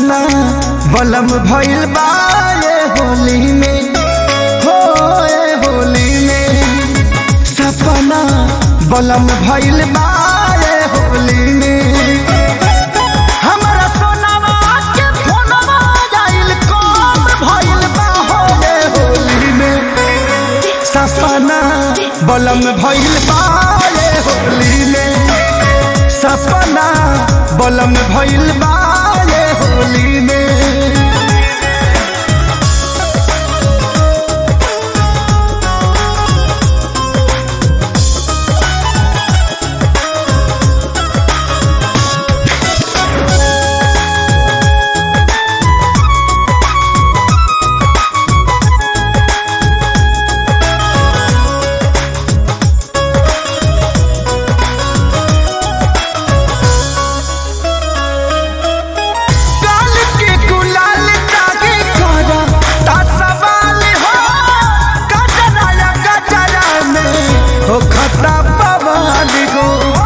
सपना बलम भइल बा ये होली में हो ये होली में सपना बलम भइल बा ये होली में हमरा सोनावा के फोनवा आइल कब भइल बा हो ये होली में सपना बलम भइल बा ये होली में सपना बलम भइल बा ये होली में काल के गुलाल जागे करा ता सवाल हो कजरा या कजरा में हो खता बवाल गो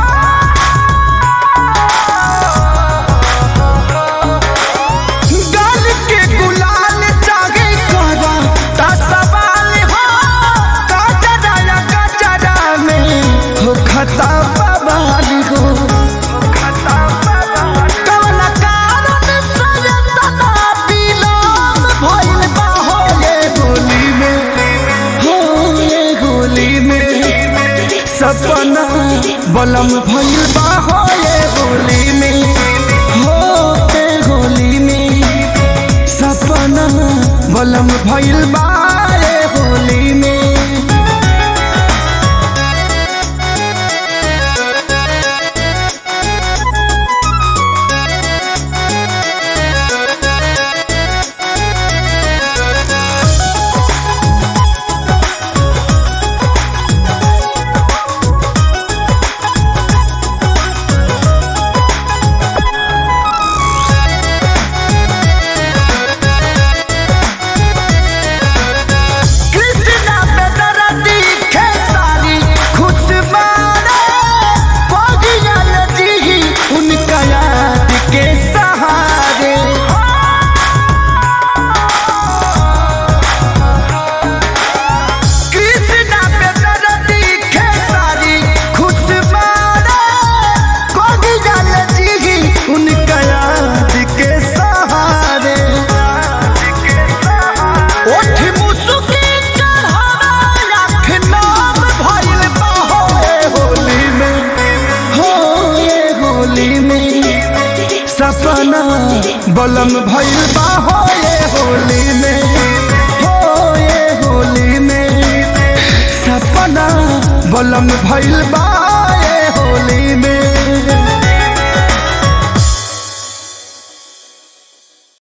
गाल के गुलाल जागे करा ता सवाल हो कजरा या कजरा में हो खता बवाल गो कौन कारण से तना विलोम भइल बा हो ये होली में हो ये होली में सपना बलम भइल बा हो ये होली में हो ये होली में सपना बलम भइल बा ये होली में कृष्णा पे दरदी खेसारी खुशबारे पगिया जी उनका याद के सहारे कृष्णा पे दरदी खेसारी खुशबारे पगिया जी उनका याद के सहारे ओठ मुसुकी चढ़ावा लाख नाम भइल बा हो ये होली में हो ये होली में सपना बलम भइल बा हो ये होली में हो ये होली में सपना बलम भइल बा ये होली में